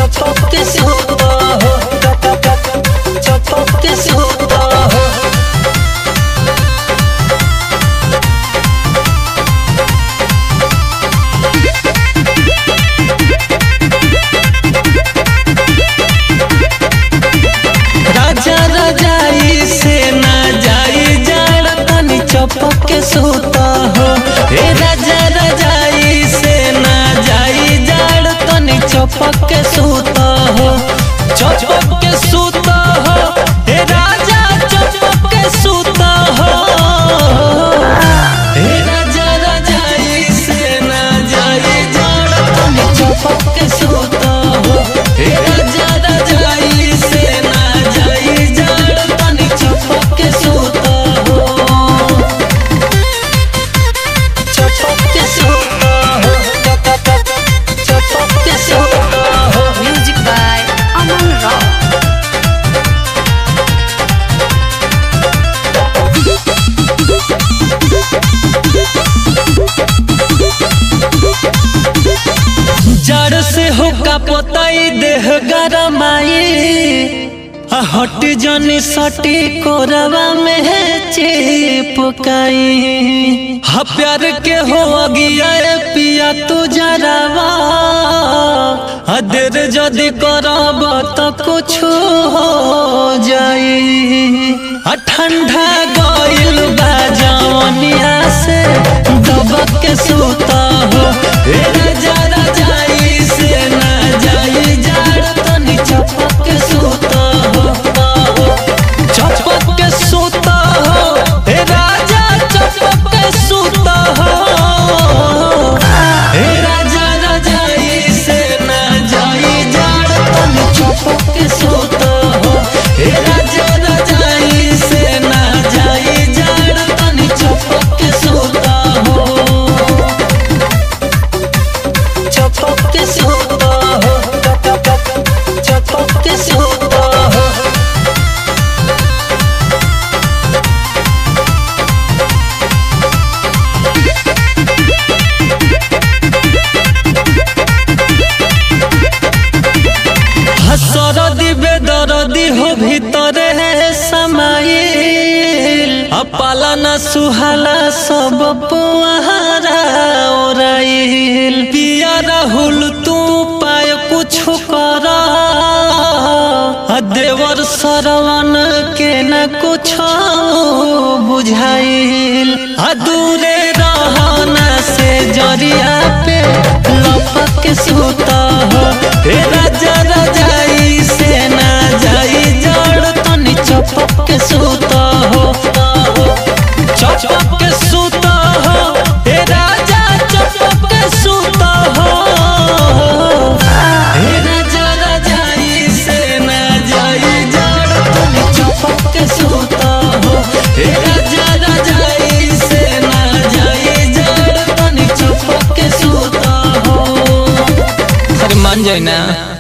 चपक के सूता हो चपक के सूता हो राजा रजाई से ना जाई जाड़ तनी चपक के सूता हो हे राजा रजाई से ना जाई जाड़ तनी चपक के सूता हो चपक के सूता हो हे राजा चपक के सूता हो हे राजा रजाई से ना जाई जाड़ तनी चपक के सूता हो हे राजा रजाई से ना जाई जाड़ तनी चपक के सूता हो चपक के सूता हो चपक के सूता हो Music by Aman Rao. जड़ से हो का पोताई देह गरमाई आ हट जनी सटी कोरवा में है चिपकाई हा प्यार के हो अगिया ए पिया तू जरावा आ देर जदी करब तो कुछ हो जाई आ ठंडा गइल बा जवनिया से दबक के सूता हो ए राजा रजाई से ना जाई जाड़ तनी चपक के सूता हो चपक के सूता हो ए राजा चपक के सूता हो ए राजा रजाई से ना जाई जाड़ तनी चपक के सूता हो ए राजा रजाई से ना जाई जाड़ तनी चपक के सूता हो चपक के सूता हो चपक के सूता हो हसरदी बेदरदी हो भीतरे समाइल अपाला न सुहाला सब पुआरा ओराइल पिया राहुल तू पाय कुछ कर आ देवर सरवन के न कुछ बुझाइल आ दूरे रहना से जरिया पे लपक के सूता हो हे राजा रजाई से ना जाई जड़ तनी चपक के सूता हो चपक के सूता हो हे राजा चपक के सूता हो हे राजा रजाई से ना जाई जड़ तनी चपक के सूता हो हे राजा रजाई से ना जाई जड़ तनी चपक के सूता हो अरे मान जाए ना